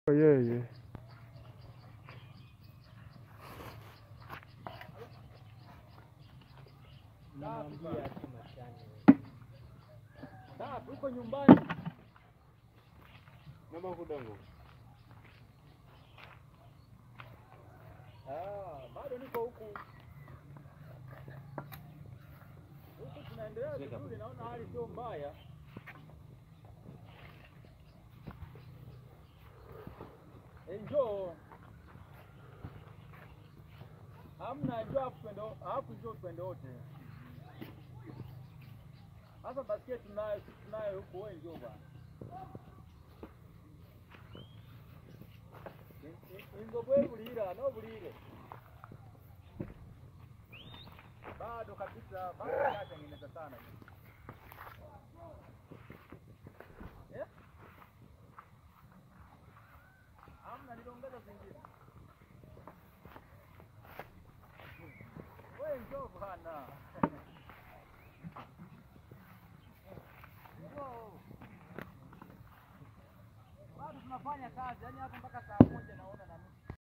yeye uko nyumbani Mama kudango. Ah, bado niko huku huku, tunaendelea vizuri, naona hali sio mbaya. Eh, njoo hamna, njoo hapo twende, hapo njoo twende wote. Sasa basketi tunayo, sisi tunayo huku, wewe njoo bwana. ingobwe bulira no bulire bado kabisa, bado hajatengeneza sana Eh? Amna, niliongeza zingine. Wewe njoo bwana. Njoo. Bado tunafanya kazi, yaani hapa mpaka saa moja naona na nusu.